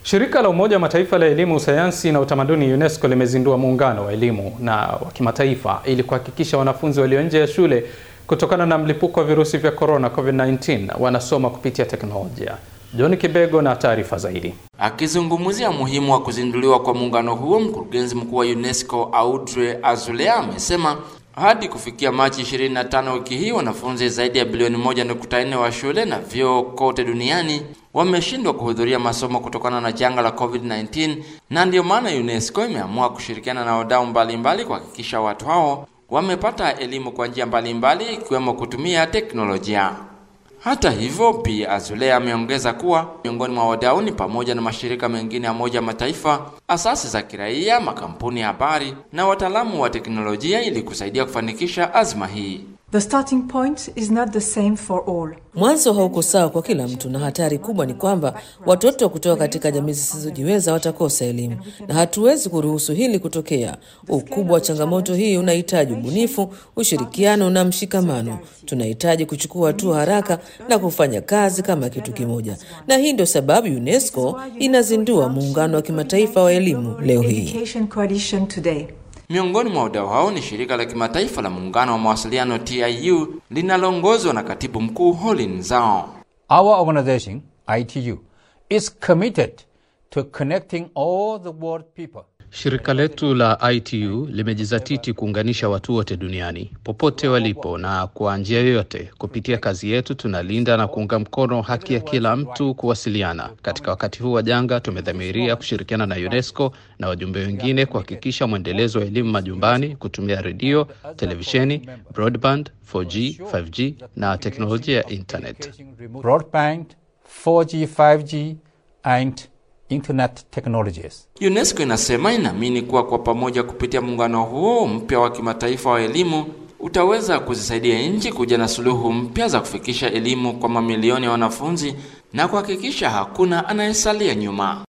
Shirika la Umoja wa Mataifa la Elimu, Sayansi na Utamaduni UNESCO limezindua muungano wa elimu na wa kimataifa ili kuhakikisha wanafunzi walio nje ya shule kutokana na mlipuko wa virusi vya corona COVID-19 wanasoma kupitia teknolojia. John Kibego na taarifa zaidi. Akizungumzia umuhimu wa kuzinduliwa kwa muungano huo, mkurugenzi mkuu wa UNESCO Audrey Azoulay amesema hadi kufikia Machi 25 wiki hii wanafunzi zaidi ya bilioni 1.4 wa shule na vyuo kote duniani wameshindwa kuhudhuria masomo kutokana na janga la COVID-19, na ndiyo maana UNESCO imeamua kushirikiana na wadau mbalimbali kuhakikisha watu hao wamepata elimu kwa njia mbalimbali ikiwemo kutumia teknolojia. Hata hivyo, Bi Azoulay ameongeza kuwa miongoni mwa wadau ni pamoja na mashirika mengine ya Umoja wa Mataifa, asasi za kiraia, makampuni ya habari na wataalamu wa teknolojia ili kusaidia kufanikisha azma hii. The starting point is not the same for all. Mwanzo hauko sawa kwa kila mtu, na hatari kubwa ni kwamba watoto kutoka katika jamii zisizojiweza watakosa elimu, na hatuwezi kuruhusu hili kutokea. Ukubwa wa changamoto hii unahitaji ubunifu, ushirikiano na mshikamano. Tunahitaji kuchukua hatua haraka na kufanya kazi kama kitu kimoja, na hii ndio sababu UNESCO inazindua muungano wa kimataifa wa elimu leo hii. Education Coalition today. Miongoni mwa wadau hao ni shirika la kimataifa la muungano wa mawasiliano TIU linaloongozwa na katibu mkuu Holin Zhao. Our organization, ITU, is committed to connecting all the world people. Shirika letu la ITU limejizatiti kuunganisha watu wote duniani popote walipo, na kwa njia yoyote. Kupitia kazi yetu tunalinda na kuunga mkono haki ya kila mtu kuwasiliana. Katika wakati huu wa janga, tumedhamiria kushirikiana na UNESCO na wajumbe wengine kuhakikisha mwendelezo wa elimu majumbani kutumia redio, televisheni, broadband, 4G, 5G na teknolojia ya internet. Broadband, 4G, 5G and internet technologies. UNESCO inasema inaamini kuwa kwa pamoja, kupitia muungano huo mpya wa kimataifa wa elimu utaweza kuzisaidia nchi kuja na suluhu mpya za kufikisha elimu kwa mamilioni ya wanafunzi na kuhakikisha hakuna anayesalia nyuma.